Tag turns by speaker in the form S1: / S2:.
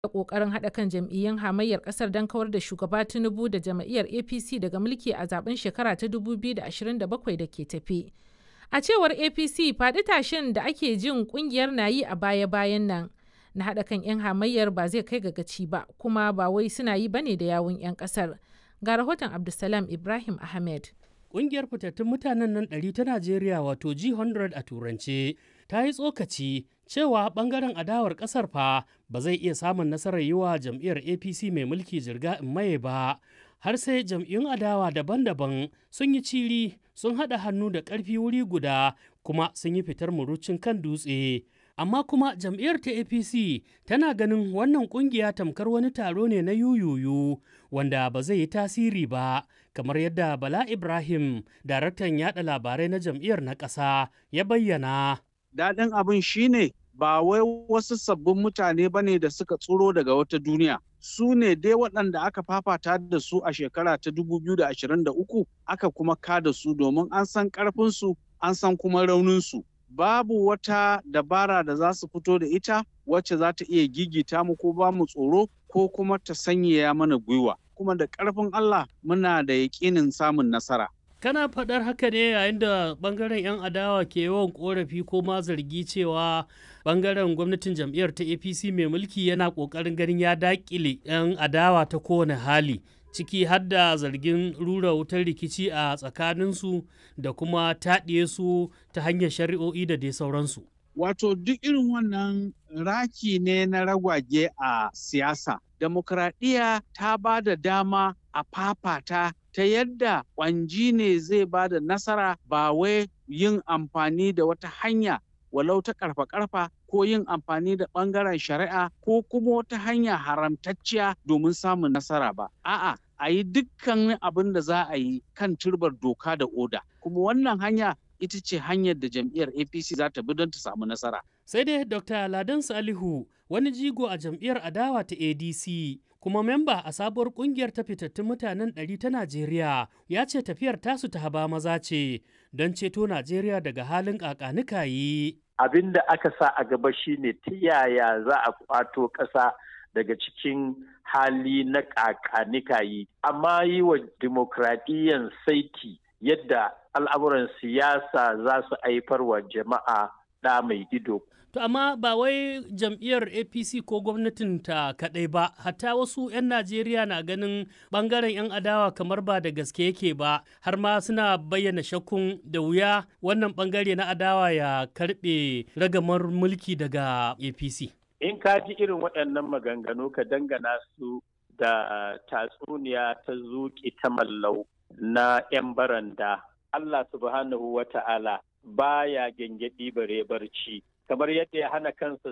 S1: da ƙoƙarin haɗa kan jam'iyyun hamayyar ƙasar don kawar da shugaba Tinubu da jam'iyyar APC daga mulki a zaben shekara ta 2027 da ke tafe. A cewar APC faɗi tashin da ake jin ƙungiyar na yi a baya-bayan nan na haɗa kan 'yan hamayyar ba zai kai ga gaci ba kuma ba wai suna yi bane da yawun 'yan ƙasar. Ga rahoton Abdulsalam Ibrahim Ahmed.
S2: Ƙungiyar fitattun mutanen nan ɗari ta Najeriya wato G100 a turance ta yi tsokaci cewa ɓangaren adawar ƙasar fa ba zai iya samun nasarar yi wa jam'iyyar APC mai mulki jirga in maye ba har sai jam'iyyun adawa daban-daban sun yi ciri sun haɗa hannu da ƙarfi wuri guda kuma sun yi fitar murucin kan dutse. Amma kuma jam'iyyar ta APC tana ganin wannan ƙungiya tamkar wani taro ne na yuyuyu wanda ba zai yi tasiri ba kamar yadda Bala Ibrahim, daraktan yada labarai na jam'iyyar na ƙasa ya bayyana.
S3: Daɗin abin shine ba wai wasu sabbin mutane ba ne da suka tsoro daga wata duniya. Su ne dai waɗanda aka fafata da su a shekara ta 2023 aka kuma kada su domin an san ƙarfinsu an san kuma rauninsu. Babu wata dabara da za su fito da ita wacce za ta iya gigita mu ko ba mu tsoro ko kuma ta sanyaya mana gwiwa. Kuma da ƙarfin Allah muna da yaƙinin samun nasara.
S2: kana faɗar haka ne yayin da ɓangaren 'yan adawa ke yawan ƙorafi ko ma zargi cewa ɓangaren gwamnatin jam'iyyar ta apc mai mulki yana ƙoƙarin ganin ya daƙile 'yan adawa ta kowane hali ciki har da zargin rura wutar rikici a tsakaninsu da kuma taɗiye su ta hanyar shari'o'i da dai sauransu
S3: Wato duk irin wannan raki ne na ragwage a siyasa. Demokradiyya ta ba da dama a fafata ta yadda ƙwanji ne zai ba da nasara ba wai yin amfani da wata hanya walau ta karfa-karfa ko yin amfani da ɓangaren shari'a ko kuma wata hanya haramtacciya domin samun nasara ba. A'a, a yi dukkan abin da za a yi kan turbar doka da oda. Kuma wannan hanya ita ce hanyar da jam'iyyar APC za ta bi don ta samu nasara.
S2: Sai dai Dr. Ladan Salihu wani jigo a jam'iyyar adawa ta ADC kuma memba a sabuwar kungiyar ta fitattun mutanen ɗari ta Najeriya ya ce tafiyar tasu ta haba maza ce don ceto Najeriya daga halin ƙaƙanikayi.
S4: Abin da aka sa a gaba shine ta yaya za a kwato ƙasa daga cikin hali na ƙaƙanikayi amma yi wa dimokuraɗiyyan saiti yadda al'amuran siyasa za su haifar wa jama'a ɗa mai ido.
S2: To amma ba wai jam'iyyar APC ko gwamnatin ta kaɗai ba, hatta wasu 'yan Najeriya na ganin ɓangaren 'yan adawa kamar ba da gaske yake ba, har ma suna bayyana shakkun da wuya wannan ɓangare na adawa ya karɓe ragamar mulki daga APC.
S4: In ka ji irin waɗannan maganganu ka dangana su da tatsuniya ta zuƙi ta mallau na 'yan baranda. Allah subhanahu wa ta'ala baya gyangyaɗi bare barci kamar yadda ya hana kansa